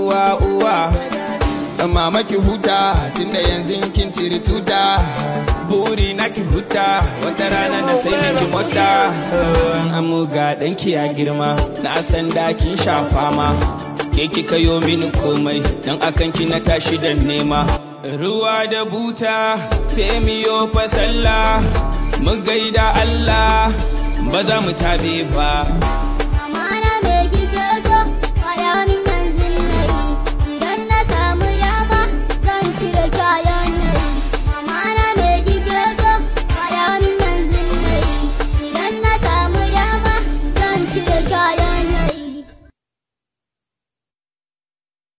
uwa uwa mama ki huta tunda yanzu kin ciri tuta buri na ki huta wata rana na sai miki mota amu ga danki ya girma na san da kin shafa ma ke kika yo mini komai dan akan ki na tashi da nema ruwa da buta sai miyo fasalla mu gaida Allah ba za mu tabe ba